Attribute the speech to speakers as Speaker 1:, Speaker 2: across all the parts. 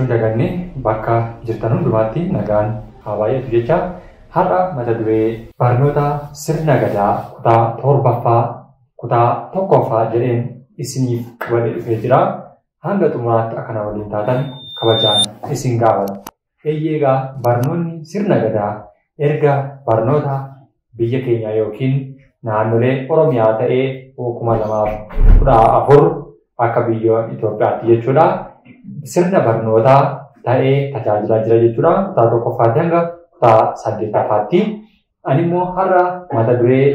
Speaker 1: hin daganne bakka jirtan hundumaatti nagaan haa baay'atu jecha har'a mata duree barnoota sirna gadaa kutaa torbaffaa kutaa tokkoffaa jedheen isiniif qabadee dhufee jira. Hanga xumuraatti akkana waliin taatan kabajaan isin gaafata. Eeyyeegaa barnoonni sirna gadaa erga barnoota biyya keenya yookiin naannolee Oromiyaa ta'ee kuma lamaaf kudha afur akka biyya Itoophiyaatti jechuudha. Sirna barnootaa ta'ee tajaajilaa jira jechuudha. Kutaa tokkoffaatti hanga kutaa saddeettaffaatti. Ani immoo har'a mata duree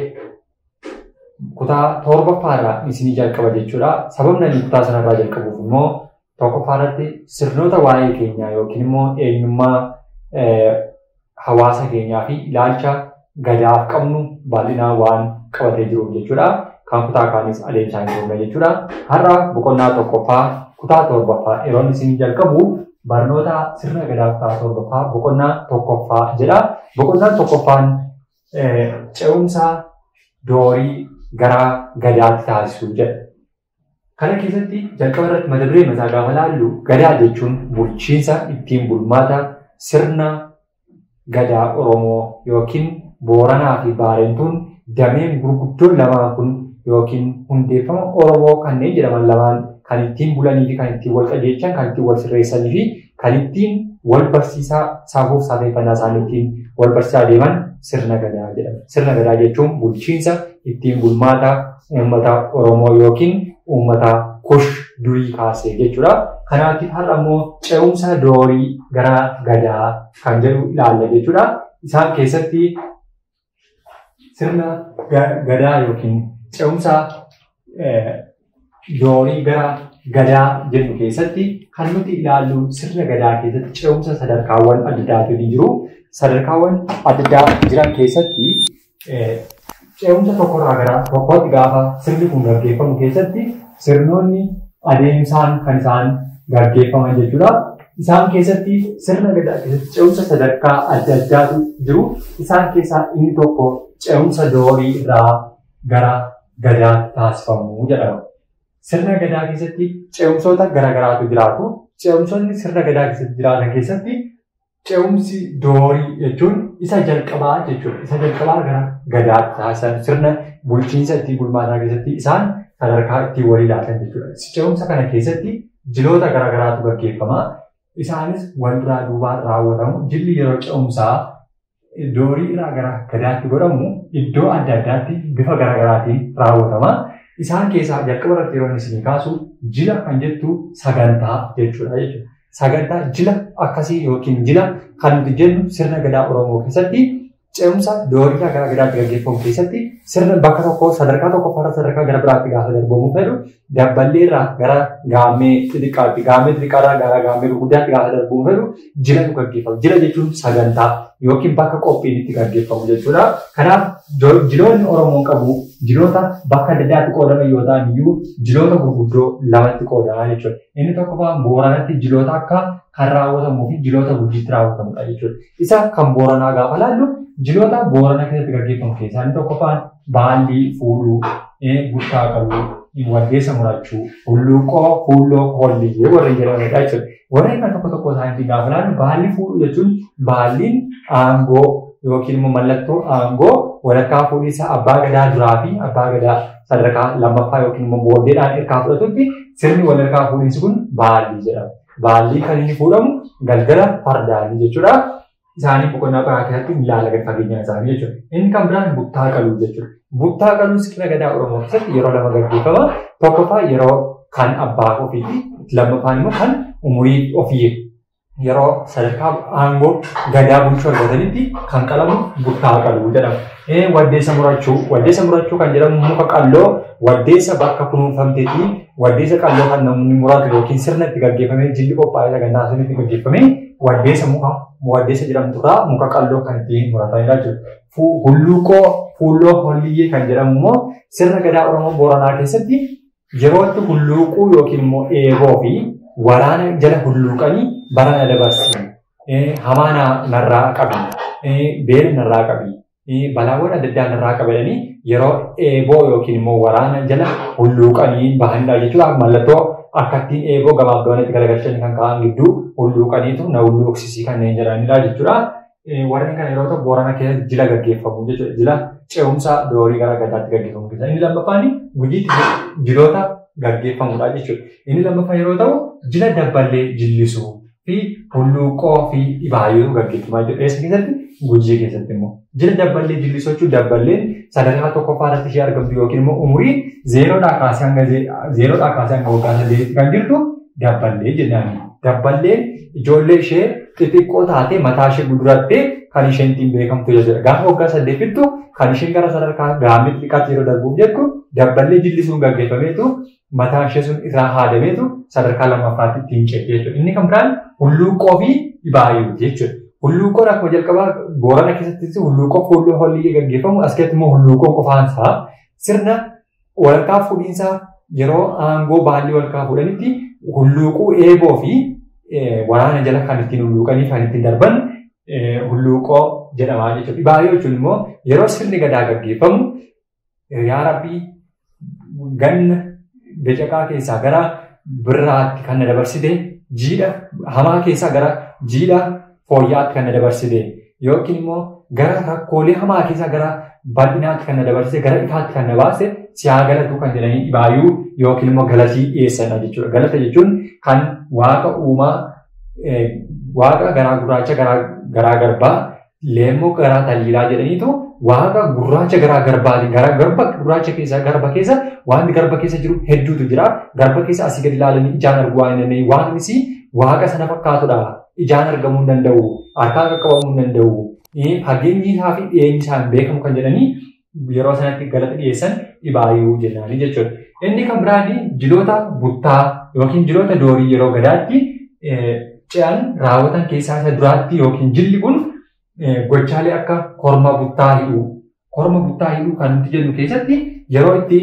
Speaker 1: kutaa torbaffaarraa isinii jalqaba jechuudha. Sababni ani kutaa sanarraa jalqabuuf immoo tokkoffaarratti sirnoota waa'ee keenyaa yookiin immoo eenyummaa hawaasa keenyaa fi ilaalcha gadaaf qabnu bal'inaan waan qabatee jiruuf jechuudha. Kan kutaa kaanis adeemsaan jirudha jechuudha. Har'a boqonnaa tokkoffaa kutaa torbaffaa yeroo isin jalqabu barnoota sirna gadaa kutaa torbaffaa boqonnaa tokkoffaa jedha. Boqonnaan tokkoffaan ce'umsa doorii gara gadaatti taasisuu jedha. Kana keessatti jalqaba irratti mata duree mataa gaafa laallu gadaa jechuun bulchiinsa ittiin bulmaata sirna gadaa Oromoo yookiin Booranaa fi Baarentuun dameen gurguddoon lamaan kun yookiin hundeeffama Oromoo kanneen jedhaman lamaan kan ittiin bulanii fi kan ittiin wal qajeelchan, kan ittiin wal sirreessanii fi kan ittiin wal barsiisaa saafuuf saateeffannaa isaanii ittiin wal barsiisaa deeman sirna gadaa jedhama. Sirna gadaa jechuun bulchiinsa ittiin bulmaata uummata Oromoo yookiin uummata kush durii kaasee jechuudha. Kanaatiif har'a immoo ce'umsa doorii gara gadaa kan jedhu ilaalla jechuudha. Isaan keessatti sirna gadaa yookiin ce'umsa doorii gara gadaa jennu keessatti kan nuti ilaallu sirna gadaa keessatti ce'umsa sadarkaawwan adda addaatu jiru. Sadarkaawwan adda addaa jiran keessatti ce'umsa tokkorraa gara tokkootti gaafa sirni kun gaggeeffamu keessatti sirnoonni adeemsaan kan isaan gaggeeffaman jechuudha. Isaan keessatti sirna gadaa keessatti ce'umsa sadarkaa adda addaatu jiru. Isaan keessaa inni tokko ce'umsa doorii irraa gara gadaatti taasifamu jedhama. Sirna gadaa keessatti ce'umsoota garaagaraatu jiraatu. Ce'umsoonni sirna gadaa keessatti jiraatan keessatti ce'umsi doorii jechuun isa jalqabaa jechuudha. Isa jalqabaa gara gadaatti taasisan sirna bulchiinsa ittiin bulmaataa keessatti isaan sadarkaa ittiin walii laatan jechuudha. Ce'umsa kana keessatti jiloota garaagaraatu gaggeeffama. Isaanis wal duraa duubaan raawwatamu. Jilli yeroo ce'umsaa doorii irraa gara gadaatti godhamu iddoo adda addaatti bifa garaagaraatiin raawwatama. Isaan keessaa jalqaba irratti yeroo isin kaasu jila kan jettu sagantaa jechuudha jechuudha. Sagantaa jila akkasii yookiin jila kan nuti jennu sirna gadaa Oromoo keessatti ce'umsa doorii irraa gara gadaatti gaggeeffamu keessatti sirna bakka tokko sadarkaa tokkoffaarra sadarkaa gara biraatti gaafa darbamu fedhu dabballee irraa gara gaammee xixiqqaatti gaammee xixiqqaarraa gara gaammee gurguddaatti gaafa darbamu fedhu jilatu gaggeeffamu. Jila jechuun sagantaa yookiin bakka qophiin itti gaggeeffamu jechuudha. Kanaaf jiloonni Oromoon qabu jiloota bakka adda addaatti qoodaman yoo ta'an iyyuu jiloota gurguddoo lamatti qoodamaa jechuudha. Inni tokkoffaan booranatti jiloota akka kan raawwatamuu fi jiloota gujiitti raawwatamudha jechuudha. Isa kan booranaa gaafa laallu jiloota boorana keessatti gaggeeffamu keessaa inni tokkoffaan baallii fuudhuu, guttaa qabuu, waddeessa murachuu, hulluuqoo, fuulloo, holliyyee warreen jedhamanidha jechuudha. Warreen kan tokko tokko isaaniitiin gaafa laallu baallii fuudhuu jechuun baalliin aangoo yookiin immoo mallattoo aangoo walakkaa fuudhiinsa abbaa gadaa duraa fi abbaa gadaa sadarkaa lammaffaa yookiin immoo booddeedhaan hirkaa fudhatutti sirni walakkaa fuudhiinsi kun baallii jedhama. Baallii kan inni fuudhamu galgala fardaanii jechuudha. Isaanii boqonnaa biraa keessatti ilaala gadi fageenyaa isaanii jechuudha. Inni kan biraan buttaa qaluu jechuudha. Buttaa qaluu sirna gadaa Oromoo keessatti yeroo lama gaggeeffama. Tokkoffaa yeroo kan abbaa ofiiti. Lammaffaan immoo kan umurii ofii yeroo sadarkaa aangoo gadaa bulchuu argatanitti kan qalamu buttaa qaluu jedhama. Waddeessa murachuu. Waddeessa murachuu kan jedhamu muka qalloo waddeessa bakka kunuunfamteetii waddeessa qalloo kan namni muratu yookiin sirna itti gaggeeffamee jilli qophaa'ee sagantaa sun itti gaggeeffamee waddeessa muka waddeessa jedhamtu irraa muka qalloo kan ittiin muratanidha jechuudha. Hulluuqoo fuulloo holliyyee kan jedhamu immoo sirna gadaa Oromoo Booranaa keessatti yeroo itti hulluuquu yookiin immoo eeboo fi waraana jala hulluuqanii barana dabarsan hamaa narraa qabi beela narraa qabi balaawwan adda addaa narraa qabatanii yeroo eeboo yookiin immoo waraana jala hulluuqanii bahanidha jechuudha. Mallattoo akka ittiin eeboo gabaabdawanitti garagalchanii kan ka'an gidduu hulluuqaniitu na hulluuqsisii kanneen jedhanidha jechuudha. Warreen kana yeroo ta'u Boorana keessatti jila gaggeeffamu jechuudha. Jila ce'umsa doorii gara gadaatti gaggeeffamu keessa. Inni lammaffaan gujiitti jiloota gaggeeffamudha jechuudha. Inni lammaffaan yeroo ta'u jila dabballee jillisuu fi hulluuqoo fi dhibaayyuu gaggeeffamaa jiru. Eessa keessatti? Gujii keessatti immoo. Jila dabballee jillisuu jechuun dabballeen sadarkaa tokkoffaa irratti ishee argamtu yookiin immoo umurii zeeroodhaa kaasee hanga zeeroodhaa kaasee hanga waggaa saddeetitti kan jirtu dabballee jennaan. Dabballeen ijoollee ishee xixiqqoo taatee mataa ishee gudurattee kan isheen ittiin beekamtu jechuudha. Gaafa waggaa saddeetittu kan isheen gara sadarkaa gaamii xiqqaatti yeroo darbuuf jettu dabballee jillisuun gaggeeffameetu mataa ishee sun irraa haadameetu sadarkaa lammaffaatti ittiin ce'e jechuudha. Inni kan biraan hulluuqoo fi dhibaayyuu jechuudha. Hulluuqoon akkuma jalqabaa Boorana keessattis hulluuqoo fuuldura hollii gaggeeffamu as keessatti immoo hulluuqoon qofaansaa sirna walakkaa fuudhiinsaa yeroo aangoo baallii walakkaa fuudhanitti hulluuquu eeboo fi waraana jala kan ittiin hulluuqanii kan ittiin darban hulluuqoo jedhamaa jechuudha. Dhibaayyuu jechuun immoo yeroo sirni gadaa gaggeeffamu yaa rabbii ganna becaqaa keessaa gara birraatti kan na dabarsite jiidha hamaa keessaa gara jiidha fooyyaatti kan na dabarsite yookiin immoo gara rakkoolee hamaa keessaa gara bal'inaatti kan na dabarsite gara ifaatti kan na baase siyaa galatu kan jedhanii dhibaayyuu yookiin immoo galatii dhiyeessanidha jechuudha. Galata jechuun kan waaqa uumaa waaqa garaa gurraacha garaa garbaa leemmoo garaa taliilaa jedhaniitu waaqa gurraacha garaa garbaatiin garaa garba gurraacha keessa garba keessa wanti garba keessa jiru hedduutu jira. Garba keessa asii gadi ilaalanii ijaan arguu waan hin dandeenye waaqnis waaqa sana fakkaatudha. Ijaan argamuu hin danda'u. Harkaan qaqqabamuu hin danda'u. Fageenyi isaa fi dhiyeenyi isaan beekamu kan jedhanii yeroo sanatti galata dhiyeessan dhibaayyuu jennaani jechuudha. Inni kan biraan jiloota buttaa yookiin jiloota doorii yeroo gadaatti ce'an raawwatan keessaa isa duraatti yookiin jilli kun gochaalee akka korma buttaa hidhuu. Korma buttaa hidhuu kan nuti jennu keessatti yeroo itti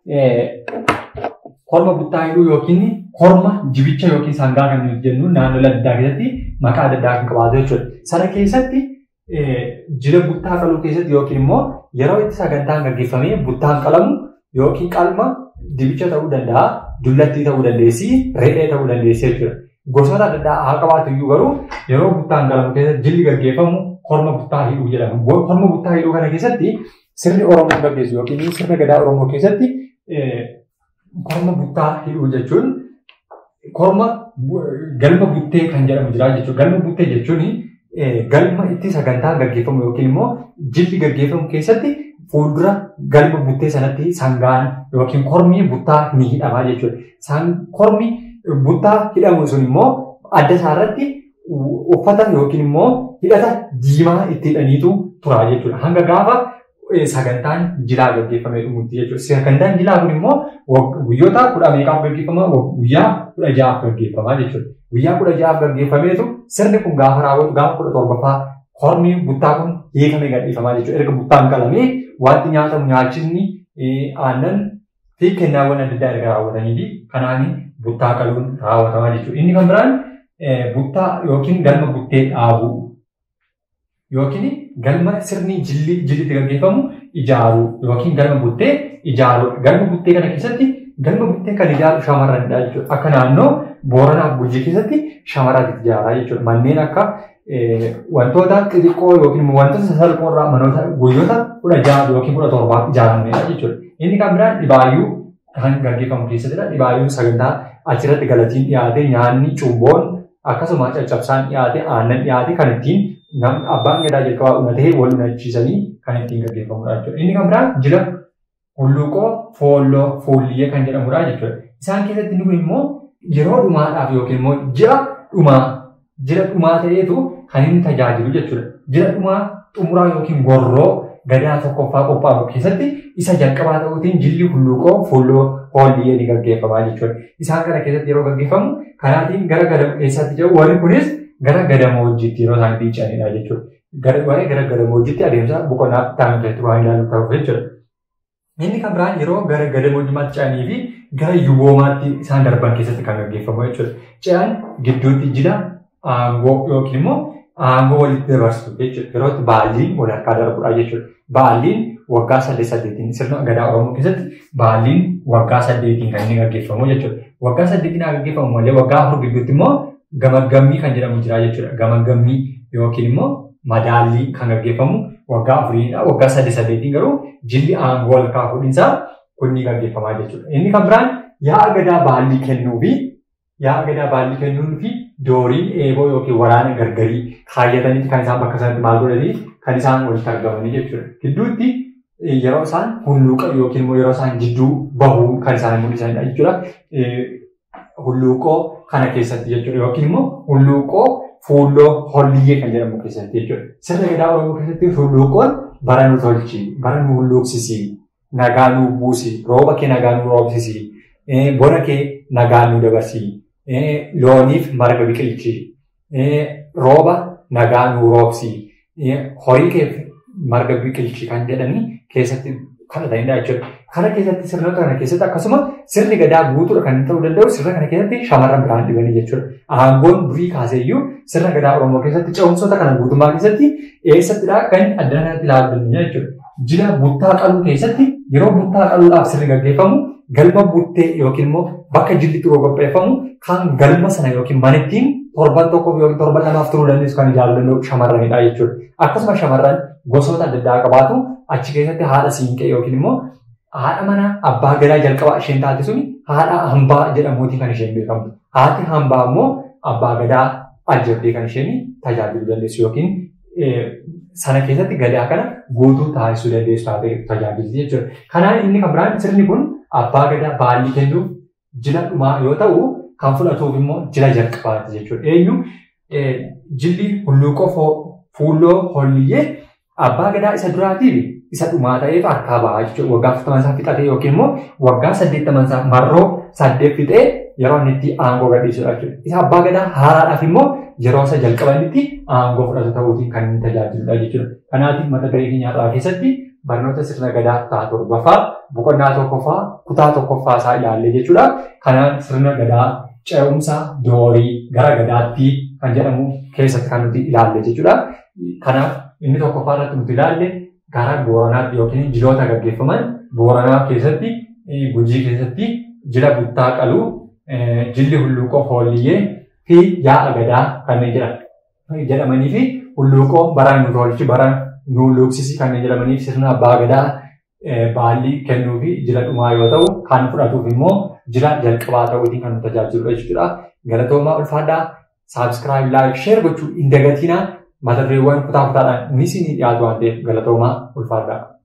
Speaker 1: korma buttaa hidhuu yookiin korma jibicha yookiin sangaa kan nuti jennu naannoo adda keessatti maqaa adda addaa kan qabaatu jechuudha. Sana keessatti jila buttaa qaluu keessatti yookiin immoo yeroo itti sagantaan gaggeeffamee buttaan qalamu yookiin qalma dibicha ta'uu danda'a, dullattii ta'uu dandeessi, re'ee ta'uu dandeessi jechuudha. Gosoota adda addaa haa qabaatu iyyuu garuu yeroo buttaan qalamu keessatti jilli gaggeeffamu korma buttaa hidhuu jedhama. Korma buttaa hidhuu kana keessatti sirni Oromoo gaggeessu yookiin sirna gadaa Oromoo keessatti korma buttaa hidhuu jechuun korma galma buttee kan jedhamu jira jechuudha. Galma buttee jechuun galma itti sagantaa gaggeeffamu yookiin immoo jilli gaggeeffamu keessatti fuuldura galma buttee sanatti sangaan yookiin kormi buttaa ni hidhama jechuudha. Kormi buttaa hidhamu sun immoo adda isaarratti uffata yookiin immoo hidhata diimaa itti hidhaniitu tura jechuudha. Hanga gaafa sagantaan jilaa gaggeeffamee dhumutti jechuudha. Sagantaan jilaa kun immoo guyyoota kudha meeqaaf gaggeeffama? Guyyaa kudha ja'aaf gaggeeffama jechuudha. Guyyaa kudha ja'aaf gaggeeffameetu sirni kun gaafa raawwatu gaafa kudha torbaffaa kormi buttaa kun hiikamee gadhiifamaa jechuudha. Erga buttaan qalamee wanti nyaatamu nyaachisni aannan fi kennaawwan adda addaa erga raawwatanii fi kanaan buttaa qaluun raawwatamaa jechuudha. Inni kan biraan buttaa yookiin galma buttee dhaabuu yookiin galma sirni jilli jillitti gaggeeffamu ijaaruu yookiin galma buttee ijaaruu. Galma buttee kana keessatti galma buttee kan ijaaru shamarranidha jechuudha. Akka naannoo Booranaaf Gujii keessatti shamarratu ijaaraa jechuudha. Manneen akka wantoota xixiqqoo yookiin wantoota sasalphoo irraa manoota guyyoota kudha ja'a yookiin kudha torbaaf ijaaramedha jechuudha. Inni kan biraan dhibaayyuu kan gaggeeffamu keessattidha. Dhibaayyuun sagantaa achirratti galatiin dhiyaate nyaanni cumboon akkasuma caccabsaan dhiyaate aannan dhiyaate kan ittiin abbaan gadaa jalqabaa uummatee wal unachiisanii kan ittiin gaggeeffamudha jechuudha. Inni kan biraan jila hulluuqoo foolloo fuulliyyee kan jedhamudha jechuudha. Isaan keessatti inni kun immoo yeroo dhumaadhaaf yookiin immoo ji'a dhumaa jila dhumaa ta'eetu kan inni tajaajilu jechuudha. Jila dhumaa xumuraa yookiin gorroo gadaa tokkoffaa qophaa'u keessatti isa jalqabaa ta'uutiin jilli hulluuqoo fuulloo hoolliyyee ni gaggeeffamaa jechuudha. Isaan kana keessatti yeroo gaggeeffamu kanaatiin gara gadamu keessatti jiru warri kunis gara gadamoojiitti yeroo isaan dhiicanidha jechuudha. Warri gara gadamoojiitti adeemsa boqonnaa ta'an keessatti waan ilaalu ta'uuf jechuudha. Inni kan biraan yeroo gara gadamoojimaatti ce'anii fi gara yuboomaatti isaan darban keessatti kan gaggeeffamu jechuudha. Ce'an gidduutti jila aangoo yookiin immoo aangoo walitti dabarsu jechuudha. Yeroo itti baalliin wal harkaa darbudha jechuudha. Baalliin waggaa saddeet saddeetiin sirna gadaa Oromoo keessatti baalliin waggaa saddeetiin kan inni gaggeeffamu jechuudha. Waggaa saddeetiin haa gaggeeffamu malee waggaa afur gidduutti immoo gamaggammii kan jedhamu jira jechuudha. Gamaggammii yookiin immoo madaallii kan gaggeeffamu waggaa afuriidha. Waggaa saddeet saddeetiin garuu jilli aangoo wal kaafudhinsaa kun ni gaggeeffamaa jechuudha. Inni kan biraan yaa'a gadaa baallii kennuu fi yaa'a gadaa baallii kennuu fi dooriin eeboo yookiin waraana gargarii kaayyataniiti kan isaan bakka sanatti maal godhanii kan isaan walitti argamanii jechuudha. Gidduutti yeroo isaan hulluuqa yookiin immoo yeroo isaan jidduu bahuu kan isaan mul'isanidha jechuudha. Hulluuqoo kana keessatti jechuudha yookiin immoo hulluuqoo fuulloo holliyyee kan jedhamu keessatti jechuudha. Sirna gadaa Oromoo keessatti hulluuqoon bara nu tolchi, bara nu hulluuqsisi, nagaa nu buusi, rooba kee nagaa nu roobsisi, bona kee nagaa nu dabarsi, looniif marga biqilchi, rooba nagaa nu roobsi, horii kee marga biqilchi kan jedhanii keessatti kadhatanidha jechuudha. Kana keessatti sirna kana keessatti akkasuma sirni gadaa guutuudha kan ta'uu danda'u sirna kana keessatti shamarran biraan dhibanii jechuudha. Aangoon durii kaaseeyyuu sirna gadaa Oromoo keessatti ce'umsoota kana guutummaa keessatti eessattidha kan adda kanatti ilaalu jechuudha. Jila buttaa qaluu keessatti yeroo buttaa qaluudhaaf sirni gaggeeffamu galma buttee yookiin immoo bakka jilli turuu qopheeffamu kan galma sana yookiin manittiin torban tokkoof yookiin torban lamaaf turuu dandeessu kan ijaaru danda'u shamarranidha jechuudha. Akkasuma shamarran gosoota adda addaa qabaatu achi keessatti haadha siinqee yookiin immoo haadha mana abbaa gadaa jalqabaa isheen taate suni haadha hambaa jedhamuutiin kan isheen beekamtu. Haati hambaa immoo abbaa gadaa ajjabdee kan isheen tajaajiluu dandeessu yookiin sana keessatti gadaa kana guutuu taasisuu dandeessu taatee tajaajilti jechuudha. Kanaan inni kan biraan sirni kun abbaa gadaa baallii kennuuf jila dhumaa yoo ta'u kan fudhatuuf immoo jila jalqabaati jechuudha. Eenyu jilli hulluuqoo fuulloo holliyyee abbaa gadaa isa duraatiif isa dhumaa ta'eef harkaa bahaa jechuudha. Waggaa afurtaman isaa fixatee yookiin immoo waggaa saddeettaman isaa marroo saddeet fixee yeroo inni itti aangoo gadhiisudha jechuudha. Isa abbaa gadaa haaraadhaaf immoo yeroo isa jalqabanitti aangoo fudhatu ta'uutiin kan inni tajaajiludha jechuudha. Kanaatiif mata duree keenyaa keessatti barnoota sirna gadaa kutaa torbaffaa boqonnaa tokkoffaa kutaa tokkoffaa isaa ilaalle jechuudha. Kanaan sirna gadaa ce'umsa doorii gara gadaatti kan jedhamu keessatti kan nuti ilaalle jechuudha. Kanaaf inni tokkoffaa irratti nuti ilaalle gara Booranaatti yookiin jiloota gaggeeffaman Booranaa keessatti Gujii keessatti jila buttaa qaluu jilli hulluuqoo foolliyyee fi yaa'a gadaa kanneen jedhan jedhamanii fi hulluuqoo bara nu tolchi bara nu luuksisi kanneen jedhamanii fi sirna abbaa gadaa baallii kennuu fi jila dhumaa yoo ta'u kan fudhatuuf immoo jila jalqabaa ta'uutiin kan nu tajaajiludha jechuudha. Galatoomaa ulfaadhaa saabskiraayib laayik sheer gochuu hin dagatinaa mata dureewwan kutaa kutaadhaan ni isinii dhiyaatu waan ta'eef galatoomaa ulfaadhaa.